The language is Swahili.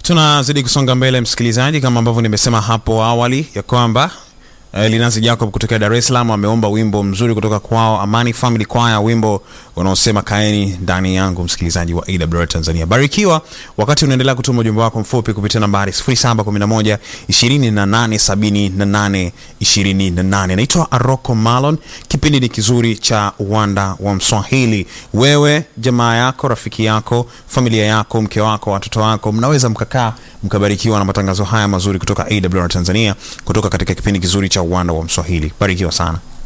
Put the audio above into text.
Tunazidi kusonga mbele msikilizaji, kama ambavyo nimesema hapo awali ya kwamba eh, Linanzi Jacob kutokea Dar es Salaam ameomba wimbo mzuri kutoka kwao Amani Family Choir, wimbo unaosema kaeni ndani yangu. Msikilizaji wa AWR Tanzania, barikiwa wakati unaendelea kutuma ujumbe wako mfupi kupitia nambari 0711 2878 28. Naitwa Aroko Malon. Kipindi ni kizuri cha uwanda wa Mswahili. Wewe, jamaa yako, rafiki yako, familia yako, mke wako, watoto wako, mnaweza mkakaa mkabarikiwa na matangazo haya mazuri kutoka AWR Tanzania, kutoka katika kipindi kizuri cha uwanda wa Mswahili. Barikiwa sana.